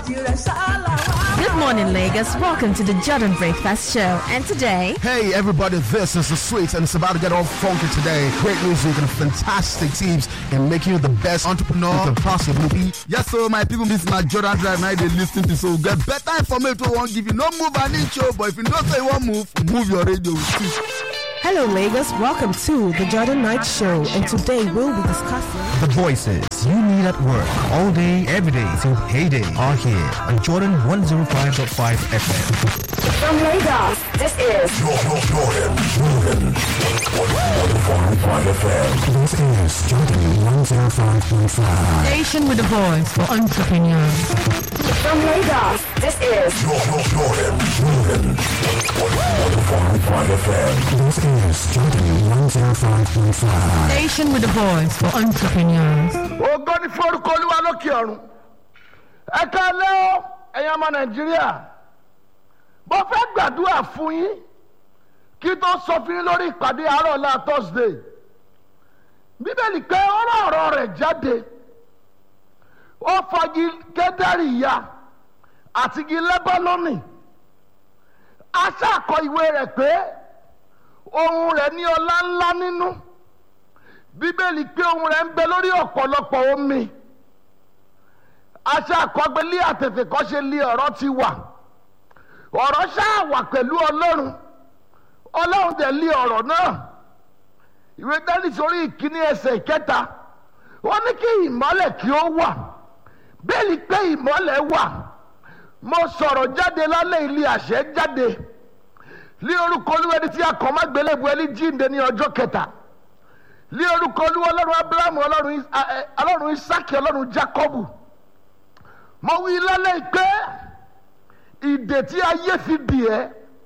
Good morning, Lagos. Welcome to the Jordan Breakfast Show. And today, Hey everybody, this is the Sweets and it's about to get all funky today. Great music and fantastic teams in making you the best entrepreneur you can possibly be. Yes, so my people, this is my Jordan Drive now they listen to so get better information we won't give you no move an inch, oh, but if you don't say you won't move, move your radio. Hello, Lagos. Welcome to the Jordan Night Show, and today we'll be discussing. The voices you need at work all day, every day till payday are here on Jordan 105.5 FM. From Lagos, this is This is Jordan 105.5. station with a voice for entrepreneurs. from Lagos, this is This is Jordan 105.5. Station with a voice for entrepreneurs. ògo ní forúkọ olúwa lókè ọ̀run ẹ káalẹ́ o ẹ̀yin ọmọ nàìjíríà mo fẹ́ gbàdúrà fún yín kí tó sọ fún yín lórí ìpàdé àárọ̀ ọ̀la thursday bíbélì pé ọ̀rọ̀ ọ̀rọ̀ rẹ̀ jáde ó fọgi kẹ́dẹ́rì ya àti igi lẹ́bọ́nọ́nì aṣáàkọ ìwé rẹ̀ pé ohun rẹ̀ ní ọlá ńlá nínú bíbélì pé ohun rẹ̀ ń bẹ lórí ọ̀pọ̀lọpọ̀ omi aṣọ àkọgbélé àtètèkọ́ṣe lé ọ̀rọ̀ ti wà ọ̀rọ̀ ṣáà wà pẹ̀lú ọlọ́run ọlọ́run dẹ̀ lé ọ̀rọ̀ náà ìwé dání sórí ìkíní ẹsẹ̀ ìkẹta wọ́n ní kí ìmọ́lẹ̀ kí ó wà bẹ́ẹ̀ni pé ìmọ́lẹ̀ wà mo sọ̀rọ̀ jáde lálẹ́ ilé àṣẹ jáde ní orúkọ olúwẹ̀dí tí a kàn má gbélébùú ẹni jíǹde ní ọjọ́ kẹta ní orúkọ olúwa ọlọ́run abrahamu ọlọ́run Is- a- ẹ, ọlọ́run isaki ọlọ́run jacobu mo wí lálẹ́ pé ìdè tí ayé fi dì ẹ́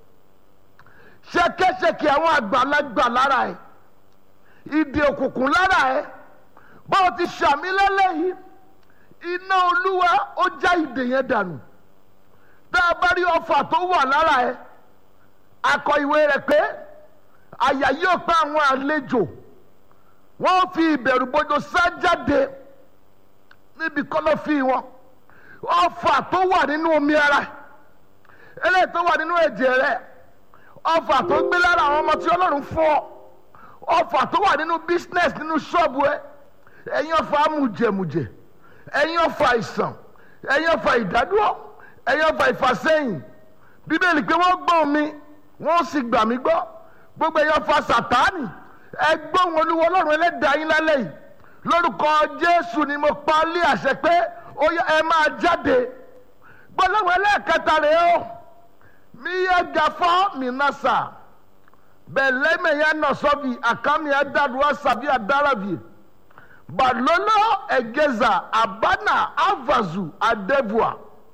ṣẹkẹṣẹkẹ àwọn àgbàlagbà lára ẹ ìdè òkùnkùn lára ẹ báwo ti ṣàmì lálẹ́ yìí iná olúwa ó já ìdè yẹn dànù tá a bá rí ọfà tó wà lára ẹ akọ ìwé rẹ pé àyà yóò pa àwọn àlejò wọ́n fi ìbẹ̀rù bójú sá jáde níbi kọ́lọ́fì wọn ọfà tó wà nínú omi ara eléyìí tó wà nínú ẹ̀jẹ̀ rẹ̀ ọfà tó gbé lára àwọn ọmọ tí ọlọ́run fún ọ ọfà tó wà nínú business nínú ṣọ́ọ̀bù ẹ ẹ̀yin ọfà amújẹmújẹ ẹ̀yin ọfà ìsàn ẹ̀yin ọfà ìdádúró ẹ̀yin ọfà ìfàsẹ́yìn bíbélì pé wọ́n gbọ́ mi wọ́n sì gbà mí gbọ́ gbogbo ẹ̀yin ọfà sàtáànì ẹgbọ́n olúwo ọlọ́run ẹlẹ́dàá yín lálẹ́ yìí lórúkọ jésù ni mo pa á lé àṣẹ pé ó yá ẹ máa jáde gbọ́dọ̀wọ́ ẹlẹ́ẹ̀kẹta rèé o mi yẹ gafọ́ mi nasa bẹ̀lẹ́mẹ̀ yẹn nọ sọ́bi àkàmì ẹ̀dàdúrà sàbí àdárabì balolo ẹ̀gẹ́zà àbánà avazu adébùà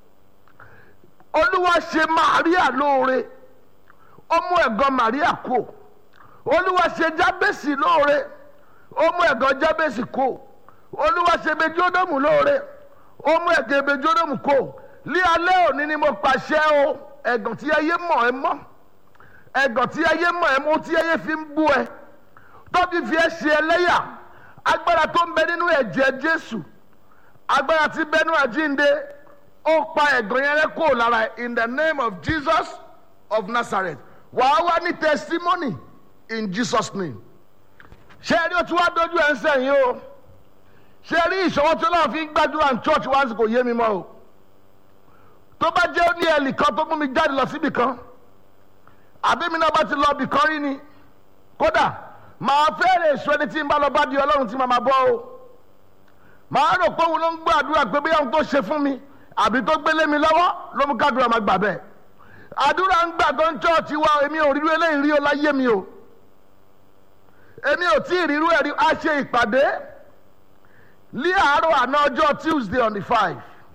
olúwa ṣe màríà lóore ó mú ẹ̀gọ́ màríà kú olúwa ṣe jábèsì lóore ó mú ẹ̀gàn jábèsì kó olúwa ṣe bejódòmù lóore ó mú ẹ̀gàn bejódòmù kó lé alẹ́ òní ni mo pàṣẹ o ẹ̀gàn tí ayé mọ̀ ẹ́ mọ́ ẹ̀gàn tí ayé mọ̀ ẹ́ mọ́ tí ayé fi ń bú ẹ tóbi fi ẹ́ ṣe ẹlẹ́yà agbára tó ń bẹ nínú ẹ̀jẹ̀ jésù agbára tí bẹ́nu àjínde ó pa ẹ̀gàn yẹn rẹ́ kó lára ẹ̀ in the name of jesus of nazareth wàá wá ní testimony in jesus name ṣé ẹ rí o tí wàá dojú ẹ ń sẹ́yìn o ṣé ẹ rí ìṣòwò tí ọlọ́run fi ń gbàdúrà ní church wá sí kò yé mi mọ́ o tó bá jẹ́ ó ní ẹ̀lì kan tó mú mi jáde lọ síbì kan àbí mi náà bá ti lọ bì kan rí ni kódà màá fẹ́rẹ̀ èso ẹni tí ń bá lọ bá di ọlọ́run tí màá máa bọ́ o màá rò pé òun ló ń gbàdúrà pé bí àwọn tó ṣe fún mi àbí tó gbélé mi lọ́wọ́ ló mú kádùrà máa gbà bẹ́ẹ̀ àdúrà ń gbà tó ń chọ́ọ̀chì wa èmi ò rí eléyìí rí o láyé mi o èmi ò tí ì rírú ẹ̀rí a ṣe ìpàdé ní àárọ̀ àná ọjọ́ tuesday on the five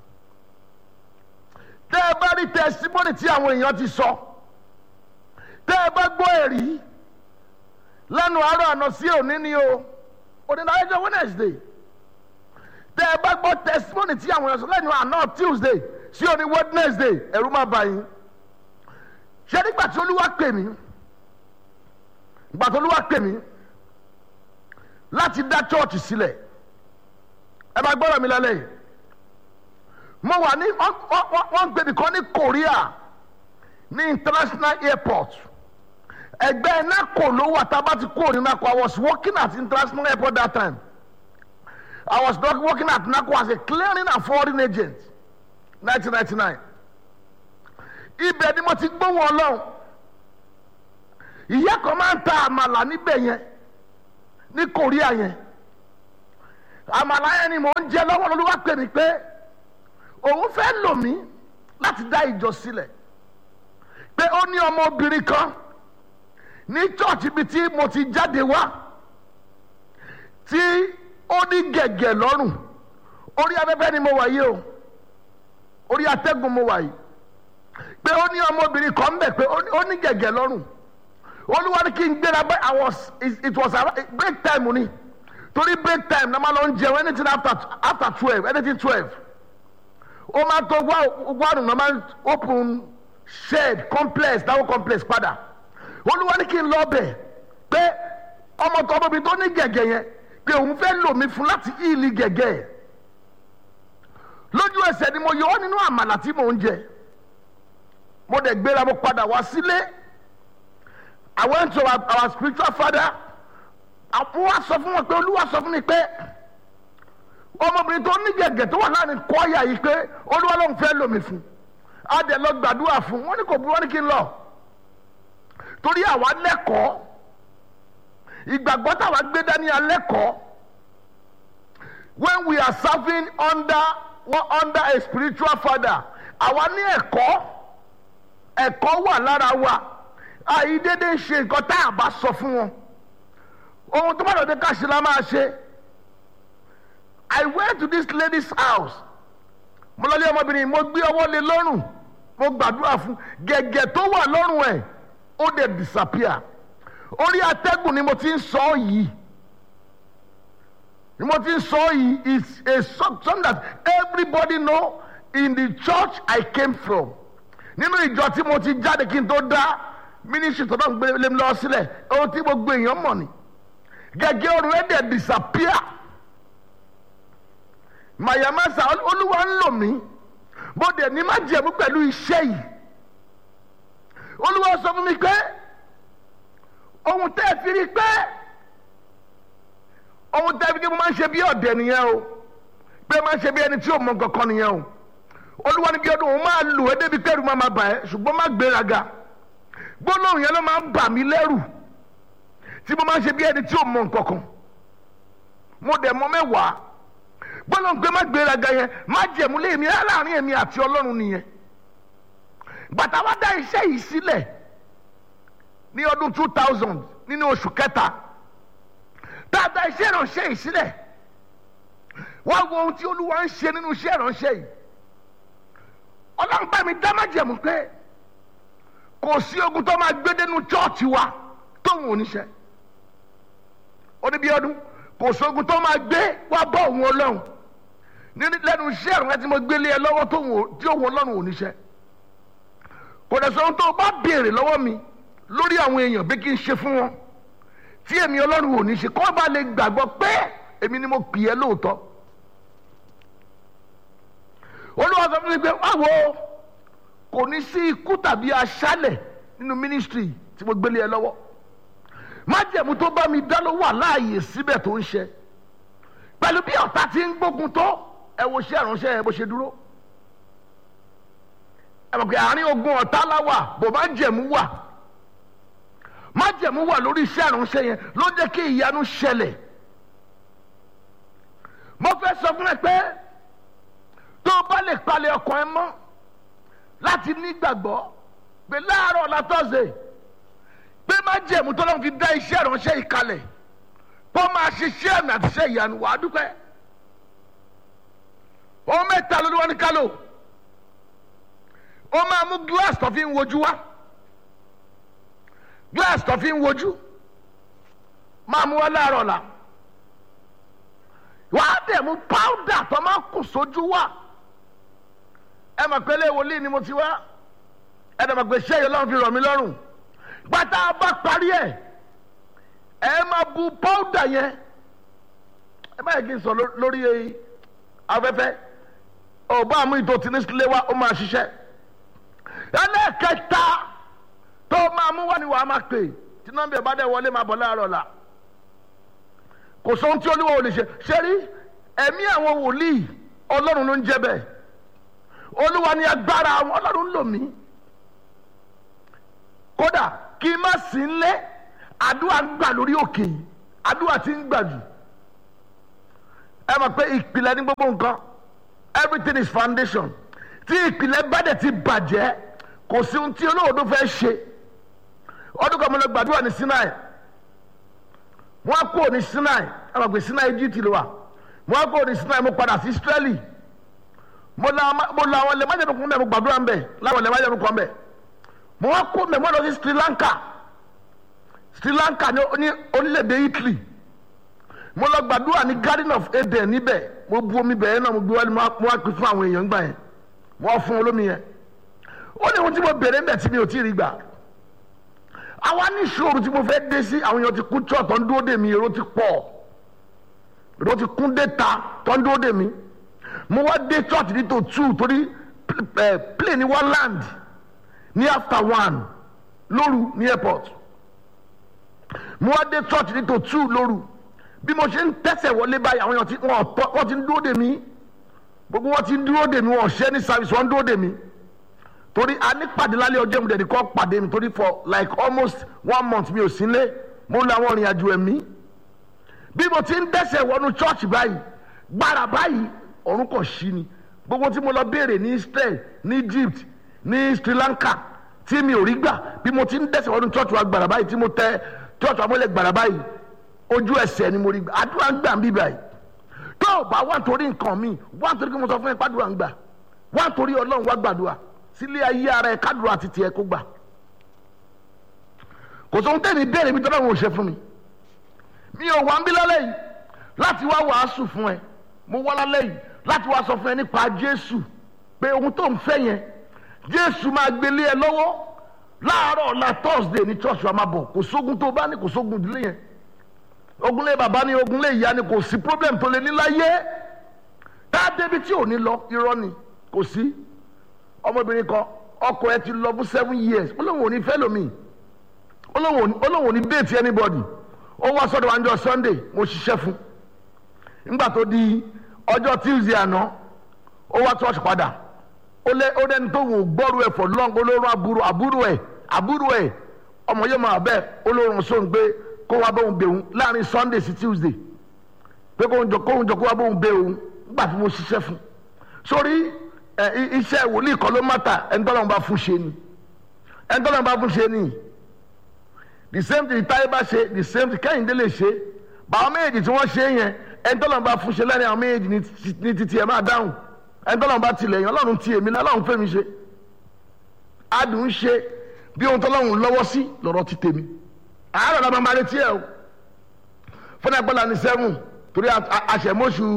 tẹ́ ẹ bá rí testimony tí àwọn èèyàn ti sọ tẹ́ ẹ bá gbọ́ ẹ̀rí lẹ́nu àárọ̀ àná sí òní ni o onídàájọ́ wednesday tẹ́ ẹ bá gbọ́ testimony tí àwọn èèyàn sọ lẹ́nu àná tuesday sí òní wednesday ẹ̀rú má bà yín ṣé nígbà tí olúwa pè mí nígbà tí olúwa pè mí láti dá chọ́ọ̀chì sílẹ̀ ẹ bá gbọ́dọ̀ mi lálẹ́ yìí mo wà ní wọ́n wọ́n- wọ́n ń gbé nìkan ní korea ní international airport ẹgbẹ́ nako ló wà tá a bá ti kúrò ní nako i was working at international airport that time i was not working at nako as a clearing and forwarding agent nineteen ninety nine ibẹ̀ ni mo ti gbóhùn ọlọ́run ìyá kan máa ń ta àmàlà níbẹ̀ yẹn ní korea yẹn àmàlà yẹn ni mò ń jẹ lọ́wọ́ lọ́lọ́wọ́ pè mí pé òun fẹ́ lò mí láti dá ìjọ sílẹ̀ pé ó ní ọmọbìnrin kan ní chọ́ọ̀chì ibi tí mo ti jáde wá tí ó ní gẹ̀gẹ̀ lọ́rùn orí afẹ́fẹ́ ni mo wà yìí o orí atẹ́gùn mo wà yìí pé ó ní ọmọbìnrin kan ń bẹ̀ pé ó ní- ó ní gẹ̀gẹ̀ lọ́rùn olúwa ní kí n gbéra bẹ́ẹ̀ i was it it was around- break time ni torí break time na ma lọ ń jẹun anything after after twelve anything twelve ó máa tó wárùn náà máa open shed complex dáwọ́ complex padà olúwa ní kí n lọ bẹ̀ pé ọmọ tó ọmọbìnrin tó ní gẹ̀gẹ̀ yẹn pé òun fẹ́ lò mí fún láti ìlì gẹ̀gẹ̀ ẹ̀ lójú ẹsẹ̀ ni mo yọ ọ́ nínú àmàlà tí mò ń jẹ mo dẹ̀ gbéra mo padà wá sílé I went to our, our spiritual father àwọn wa sọ fún wọn pé olúwa sọ fún mi pé ọmọbìnrin tó ní gẹ̀gẹ̀ tó wà láàrin kọ́ọ̀yà yìí pé olúwa ló ń fẹ́ lò mí fún a dẹ̀ lọ gbàdúrà fún wọn ní kò burú wọn ní kí n lọ torí àwa lẹ́kọ̀ọ́ ìgbàgbọ́ táwa gbé dání alẹ́kọ̀ọ́ when we are serving under one under a spiritual father àwa ní ẹ̀kọ́ ẹ̀kọ́ wà lára wa àìdédé ń ṣe nǹkan tá a bá sọ fún wọn ohun tó bá lọ dé ká ṣe la máa ṣe I went to this lady's house mo lọ lé ọmọbìnrin mo gbé ọwọ́ lé lọ́rùn mo gbàdúrà fún gẹ̀gẹ̀ tó wà lọ́rùn ẹ̀ ó dẹ̀ disappear orí atẹ́gùn ni mo ti ń sọ ọ́ yìí ni mo ti ń sọ ọ́ yìí is a some- something that everybody know in the church I came from nínú ìjọ tí mo ti jáde kí n tó dá ministry tó náà gbé lé mi lọ sílẹ̀ ohun tí gbogbo èèyàn mọ̀ ni gẹ́gẹ́ ọ̀run ẹ̀ dẹ̀ disappear mayamasa olúwa ń lò mí bó dẹ̀ ní má jẹ̀mú pẹ̀lú iṣẹ́ yìí olúwa sọ fún mi pé ohun tẹ́ ẹ fi rí pé ohun tẹ́ ẹ fi rí pé mo máa ń ṣe bí ọ̀dẹ̀ nìyẹn o pé máa ń ṣe bí ẹni tí ò mọ kankan nìyẹn o olúwa ní bí ọdún òun máa lò ẹ́ débi kẹ́rù máa ma bà ẹ́ ṣùgbọ́n má gbéraga gbólóhùn yẹn ló máa ń bà mí lẹ́rù tí mo máa ń ṣe bí ẹni tí ò mọ nǹkankan mo dẹ̀ mọ mẹ́wàá gbólóhùn pé má gbéraga yẹn má jẹ̀mú lé mi láàrin èmi àti ọlọ́run nìyẹn bàtà wá dá iṣẹ́ yìí sílẹ̀ ní ọdún two thousand nínú oṣù kẹta tá a dá iṣẹ́ ìránṣẹ́ yìí sílẹ̀ wá wo ohun tí olúwa ń ṣe nínú iṣẹ́ ìránṣẹ́ yìí ọlọ́run bá mi dá májẹ̀mú pé kò sí ogun tó máa gbé dénú chọ́ọ̀chì wa tóun ò ní ṣe oníbíọ́dún kò sí ogun tó máa gbé wá bọ́ òun ọlọ́run nínú lẹ́nu iṣẹ́ ìrànlẹ́ tí mo gbé lé ẹ lọ́wọ́ tóun ò- tí òun ọlọ́run ò ní ṣe kò dẹ̀ sọ ohun tó o bá béèrè lọ́wọ́ mi lórí àwọn èèyàn bí kí n ṣe fún wọn tí èmi ọlọ́run ò ní ṣe kó bá lè gbàgbọ́ pé èmi ni mo pè é lóòótọ́ olúwa sọ fún mi pé báwo kò ní sí ikú tàbí aṣálẹ̀ nínú mínísítírì tí mo gbélé ẹ lọ́wọ́ májẹ̀mú tó bá mi dá ló wà láàyè síbẹ̀ tó ń ṣe pẹ̀lú bí ọ̀tá ti ń gbógun tó ẹ wo iṣẹ́ ìránṣẹ́ ẹ bó ṣe dúró ẹ mọ̀ pé àárín ogun ọ̀tá láwà bò májẹ̀mú wà májẹ̀mú wà lórí iṣẹ́ ìránṣẹ́ yẹn ló jẹ́ kí ìyanu ṣẹlẹ̀ mo fẹ́ sọ fún ẹ pé tó o bá lè palẹ̀ ọkàn ẹ mọ́ láti nígbàgbọ́ pé láàárọ̀ látọ̀sẹ̀ pé má jẹ̀mú tó lọ́n fi dá iṣẹ́ ìránṣẹ́ ìkalẹ̀ kó máa ṣiṣẹ́ àmì àti iṣẹ́ ìyanu wàá dúpẹ́ ohun mẹ́ta ló ní wọ́n ní kálò ó máa mú glass tó fi ń wojú wá glass tó fi ń wojú máa mú wá láàárọ̀ la wàá dẹ̀ mú powder tó máa kù sójú wá ẹ mọ̀ pé lé wòlíì ni mo ti wá ẹ dẹ̀ mọ̀ pé ṣé yẹn lọ́run fi rọ̀ mí lọ́rùn gbàtà bá parí ẹ̀ ẹ máa bu powder yẹn ẹ má yẹ kí n sọ ló- lórí afẹ́fẹ́ ọba àmú ìtò tí ní sílé wa ó máa ṣiṣẹ́ ẹlẹ́ẹ̀kẹta tó máa mú wá ní wàá máa pè tí nọ́mbà ìbá dẹ̀ wọlé máa bọ̀ láàárọ̀ la kò sóhun tí olúwa ò lè ṣe ṣe rí ẹ̀mí àwọn wòlíì ọlọ́run ló ń jẹ́ bẹ́ẹ̀ olúwa ni agbára àwọn ọlọ́run ń lò mí kódà kí n má sí nlé àdúrà ń gbà lórí òkè yìí àdúrà ti ń gbà jù ẹ mọ̀ pé ìpìlẹ̀ ní gbogbo nǹkan everything is foundation tí ìpìlẹ̀ bá dẹ̀ ti bàjẹ́ kò sí ohun tí olóòdó fẹ́ ṣe ọdún kan mo lọ gbàdúrà ní Sinai wọ́n á kúrò ní Sinai ẹ mọ̀ pé Sinai Egypt ló wà wọ́n á kúrò ní Sinai mo padà sí Israeli mo la mo la àwọn ilẹ̀ májèlú kan bẹ́ẹ̀ mo gbàdúrà ń bẹ̀ láwọn ilẹ̀ májèlú kan bẹ́ẹ̀ mo wá kó mẹ́mọ́ lọ sí Sri Lanka Sri Lanka ní ní orílẹ̀-èdè Italy mo lọ gbàdúrà ní Garden of Eden níbẹ̀ mo bu omi bẹ̀rẹ̀ náà mo gbé wá mo wá pè fún àwọn èèyàn gbà yẹn mo wá fún olómi yẹn ó ní ohun tí mo bèrè ń bẹ̀ tí mi ò tí ì rí gbà àwa ní ìṣòro tí mo fẹ́ dé sí àwọn èèyàn ti kún church tó ń dúró dè mí èrò ti pọ̀ èrò ti kún dé ta tó ń dúró dè mí mo wá dé church ní tó two torí plane ní wá land ní after one lóru ní airport mo wá dé church ní tó two lóru bí mo ṣe ń tẹ̀sẹ̀ wọlé báyìí àwọn èèyàn ti wọ́n ti ń dúró dè mí gbogbo wọn ti ń dúró dè mí wọn ṣẹ́ ní service wọn ń dúró dè mí torí a ní pàdé lálẹ́ ọjọ́ mi dẹ̀ni kọ́ pàdé mi torí for like almost one month mi ò sí lé mo lọ àwọn ìrìn àjò ẹ̀mí bí mo ti ń dẹ́sẹ̀ wọnú church báyìí gbára báyìí ọ̀run kò ṣí ni gbogbo tí mo lọ béèrè ní Israel ní Egypt ní Sri Lanka tí mi ò rí gbà bí mo ti ń dẹ́sẹ̀ wọnú church wa gbàrà báyìí tí mo tẹ church wa mọ́lẹ̀ gbàrà báyìí ojú ẹsẹ̀ ni mo rí gbà àdúrà ń gbà ń bí báyìí tó o bá wà nítorí nǹkan mi wà nítorí kí mo sọ fún ẹ pàdúrà ń gbà wà nítorí Ọlọ́run wá gbàdúrà sílé ayé ara ẹ kádùrà àti tiẹ̀ kó gbà kò sóhun tẹ́ni béèrè mi tọ́lá wọn ò ṣe fún mi mi ò wá ń bí lálẹ́ yìí láti wá wàásù fún ẹ mo wá lálẹ́ yìí láti wá sọ fún ẹ nípa Jésù pé ohun tó ń fẹ́ yẹn Jésù máa gbélé ẹ lọ́wọ́ láàárọ̀ ọ̀la Thursday ní church wa máa bọ̀ kò sógun tó bá ní kò sógun ìdílé yẹn ogunlé bàbá ní ogunlé ìyá ni kò sí problem tó lè ní láyé tá a débi tí ò ní lọ irọ́ ni kò sí ọmọbìnrin kan ọkọ ẹ ti lọ fún seven years ó lóun ò ní fẹ́ lómi ó lóun ò ní date anybody ó wá sọ́dọ̀ wa ọjọ́ Sunday mo ṣiṣẹ́ fún nígbà tó di ọjọ́ Tuesday àná ó wá church padà ó lé ó lẹ́ni tó wò gbọ́rú ẹ̀ for long olórun àbúrò àbúrò ẹ̀ àbúrò ẹ̀ ọmọ yóò máa bẹ́ẹ̀ olórun sóhun gbé kó wá bóun bẹ̀ òun láàrin Sunday sí Tuesday pé kóun jọ kóun jọ kó wá bóun bẹ̀ òun nígbà tí mo ṣiṣẹ́ fún sórí ẹ iṣẹ́ wòlíì kan ló mọ́ta ẹni tọ́lọ́run bá fún ṣe ni ẹni tọ́lọ́run bá fún ṣe ni the same thing táyé bá ṣe the same thing kẹ́hìndé lè ṣe báwọn méjèèjì tí wọ́n ṣe yẹn ẹni tọ́lọ́run bá fún ṣe lẹ́rìn àwọn méjèèjì ní títí ẹ̀ máa dáhùn ẹni tọ́lọ́run bá tilẹ̀ yẹn ọlọ́run ti èmi náà ọlọ́run fẹ́ mi ṣe adùn ń ṣe bí ohun tọ́lọ́run lọ́wọ́ sí lọ́rọ̀ ti tèmi àárọ̀ la máa retí ẹ̀ o fúnà gbọ́dọ̀ ní sẹ́wọ̀n torí àṣẹmọ́ṣù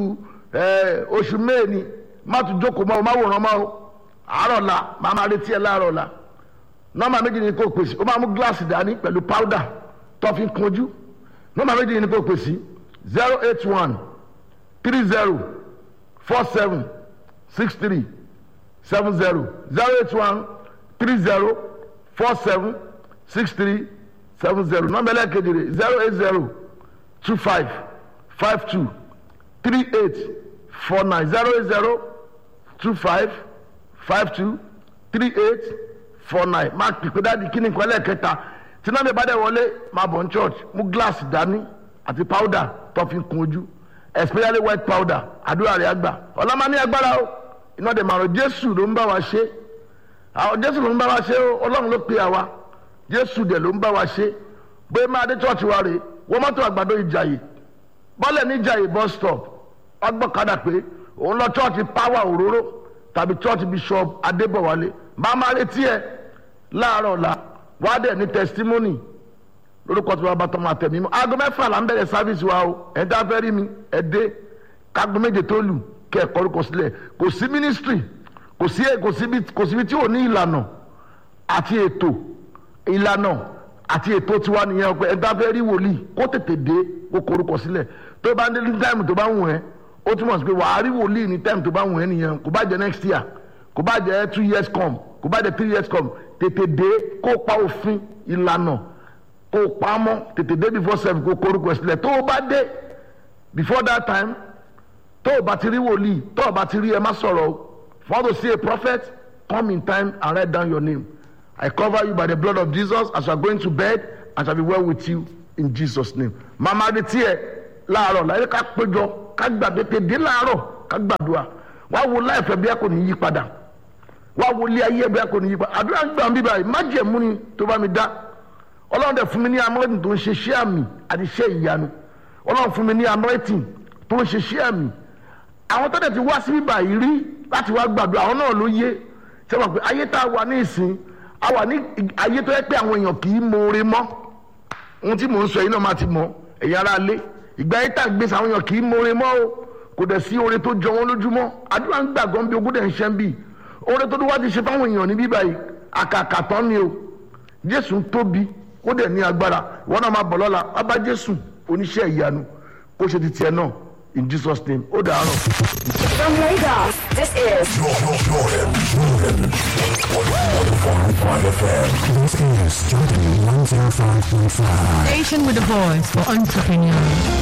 oṣù mẹ́ẹ̀ni má tún jókòó mọ́ o má wòran mọ́ o àárọ̀ la máa máa retí ẹ̀ láàárọ̀ la nọ́mbà méjì ni kò pèsè o máa mú gíláàsì dání pẹ̀lú powder tó fi kunjú nọ́mbà méjì ni kò pèsè zero eight one three zero four seven six three seven zero zero eight one three zero four seven six three seven zero nọ́mbà ẹlẹ́kejì rẹ̀ zero eight zero two five five two three eight four nine zero eight zero two five five two three eight four nine máa pèpè dáàdi kíni nǹkan ẹlẹ́kẹta tí náà mi bá dẹ̀ wọlé máa bọ̀ ní church mú glass dání àti powder tó fi kun ojú especially white powder àdúrà rẹ̀ àgbà ọlọ́mọ ní agbára o iná dẹ̀ màrún jésù ló ń bá wa ṣe àwọn jésù ló ń bá wa ṣe o ọlọ́run ló pe àwa jésù dẹ̀ ló ń bá wa ṣe bóyá máa dé church wa rè wọ́n mọ́tò àgbàdo ìjàyè bọ́lẹ̀ ní ìjàyè bus stop ọgbọ́kadà pé òun lọ church power òróró tàbí church bishop adébọ̀wálé máa máa retí ẹ láàárọ̀ ọ̀la wá dẹ̀ ní testimony lórúkọ tí wọ́n bá tọ́ máa tẹ̀ mí mọ́ aago mẹ́fà là ń bẹ̀rẹ̀ service wa o ẹ̀ dá fẹ́ rí mi ẹ̀ dé kágo méje tó lù kẹ́ ẹ̀ kọ́rúkọ sílẹ̀ kò sí ministry kò sí kò síbi kò síbi tí ò ní ìlànà àti ètò ìlànà àti ètò tiwa nìyẹn ọpẹ ẹ̀ dá fẹ́ rí wòlíì kó tètè dé kó kọ́rúkọ sílẹ̀ tó bá ń dé ní táìmù tó bá ń wù ẹ́ ó túmọ̀ sí pé wàá rí wòlíì ní time tó bá wù ẹ́ nìyẹn kò bá jẹ́ next year kò bá jẹ́ two years come kò bá jẹ́ three years come tètè dé kó pa òfin ìlànà kó pa á mọ́ tètè dé before seven kó korúkọ sílẹ̀ tó o bá dé before that time tó o bá ti rí wòlíì tó o bá ti rí ẹ má sọ̀rọ̀ o for you to see a prophet come in time and write down your name I cover you by the blood of Jesus as you are going to bed and shall be well with you in Jesus name màmá adé tiẹ̀ láàárọ̀ láyé ká péjọ ká gbàgbé tèdè láàárọ̀ ká gbàdúrà wá wo láìpẹ́ bí a kò ní yí padà wá wo ilé ayé bí a kò ní yí padà àdúrà ń gbà ń bíbá yìí má jẹ̀mú ni tó bá mi dá ọlọ́run dẹ̀ fún mi ní amúrẹ́tì tó ń ṣe iṣẹ́ àmì àti iṣẹ́ ìyanu ọlọ́run fún mi ní amúrẹ́tì tó ń ṣe iṣẹ́ àmì àwọn tó dẹ̀ ti wá sí bíbá yìí rí láti wá gbàdúrà àwọn náà ló yé ṣé wọn pé ayé tá a wà ní ìsìn a wà ní ayé tó yẹ pé àwọn èèyàn kì í mọ̀ọ́re mọ́ ohun tí mò ń sọ yìí náà máa ti mọ ẹ̀yà ara lé ìgbà ayé tá a gbèsè àwọn èèyàn kì í mọ̀ọ́re mọ́ o kò dẹ̀ sí oore tó jọ wọn lójúmọ́ àdúrà ń gbàgbọ́ bí ogún dẹ̀ ń ṣẹ́ ń bì oore tó wá ti ṣe fáwọn èèyàn ní bíbá yìí àkàkà tán ni o jésù ń tóbi ó dẹ̀ ní agbára ìwọ náà máa bọ̀ lọ́la wá bá jésù oníṣẹ́ ìyanu kó ṣe ti tiẹ̀ náà in jesus name ó dàárọ̀. From Lagos, this is This is Jordan 105.5. Station with a voice for entrepreneurs.